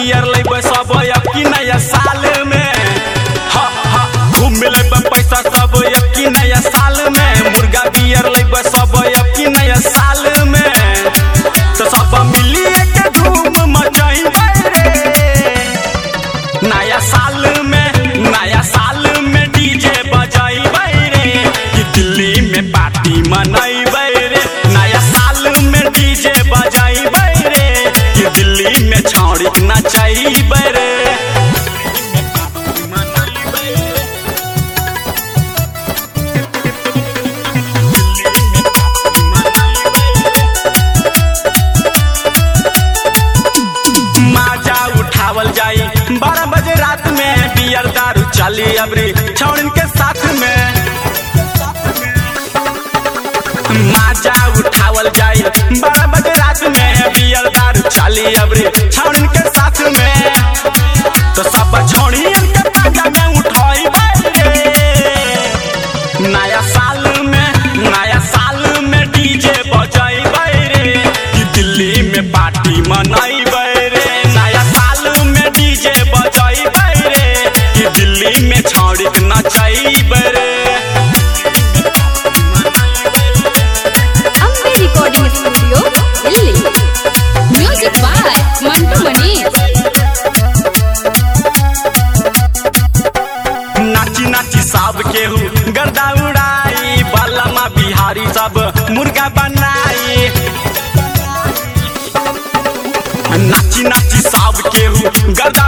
beer लेबे सब अब की नया साल में हा हा घूम लेबे पैसा सब अब की नया साल में मुर्गा बियर लेबे सब अब की नया साल में तो सब मिलिए के धूम मचाइबे रे नया साल में नया साल में डीजे बजाइबे रे कि दिल्ली में पार्टी मनैबे रे नया साल में डीजे बजाइबे रे कि दिल्ली में छौड़ी नचैबे रे माजा उठावल जाई बारह बजे रात में बियर दारू चली अबरी छौड़न के साथ में माजा उठावल जाई बारह बजे रात में बियर दारू चली अबरी छौड़न के साथ में तो सब छौड़ियन के पाजा में उठाई रे नया साल में नया साल में डीजे बजाइबे रे कि दिल्ली में पार्टी मनैबे रे नया साल में डीजे बजाइबे रे कि दिल्ली में छौड़ी नचैबे रे Ambe recording studio Delhi music by Mantu Manish नाची नाची सब केहू गर्दा उड़ाई बलमा बिहारी सब मुर्गा बनाई नाची नाची सब केहू गर्दा